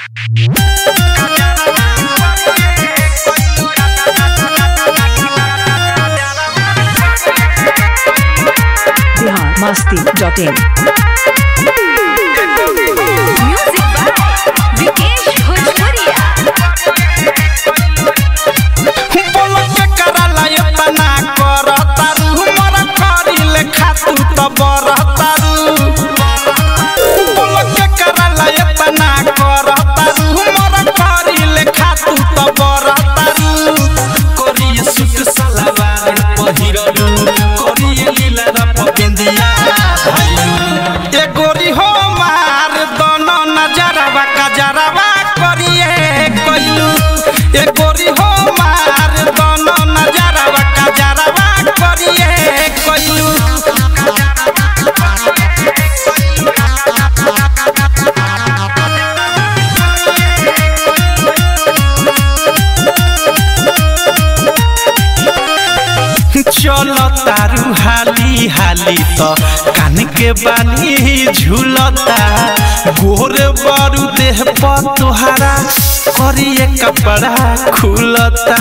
Bihar Masti dot in music by Vikesh भोजपुरिया बोलक कराला एतना करतारू हमर करिले खातू त बरतारू बोलक कराला एतना करतारू हमर करिले खातू त बरतारू करिए सुट सलवार पहिरलू करिए लीला रप बिंदिया ए गोरी हो मार दोनों नजरवा कजरवा करिए कइलू ए गोरी हो मार दोनों नजरवा कजरवा करिए कइलू चलो तारू हाली हाली तो कान के बाली झूलता गोर बारू देह पर तुहारा करिए कपड़ा खुलता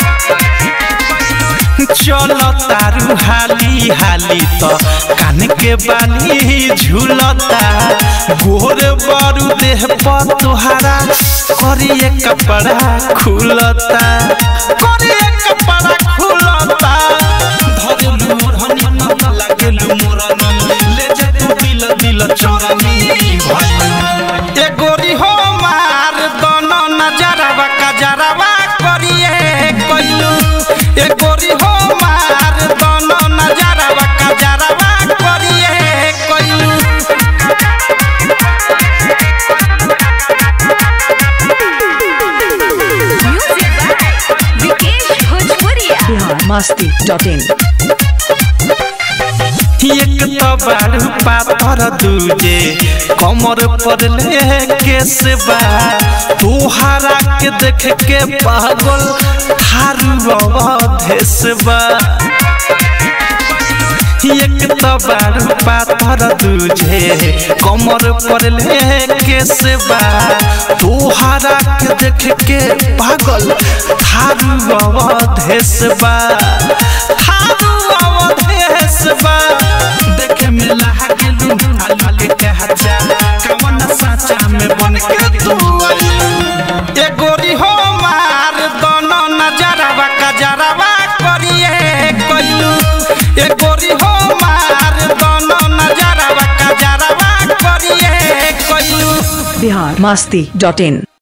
चलो तारू हाली हाली तो कान के बाली झूलता गोर बारू देह पर तुहारा करिए कपड़ा खुलता करिए कपड़ा खुलता धरलू मोरहनी न लागलू मोरनी ले जा तू दिल दिल चोरनी ए गोरी हो मार दोनों नजरवा कजरवा करिए कइलू ए गोरी हो मार दोनों नजरवा कजरवा करिए कइलू म्यूजिक बाय विकेश भोजपुरिया बिहार मस्ती डॉट इन एक तो बारू पाथर दूजे कमर पर लेके से बा तोहरा के देख के पागल थारू अवधेश बा एक तो बारू पाथर दूजे कमर पर लेके से बा तोहरा के देख के पागल थारू अवधेश बा थारू अवधेश बा देखे में लागलू आलू के हजा कवन साचा में बन के तू आइलू। ए गोरी हो मार दोनों नजरवा कजरवा करिए कइलू ए गोरी हो मार दोनों नजरवा कजरवा करिए कइलू बिहार मस्ती डॉट इन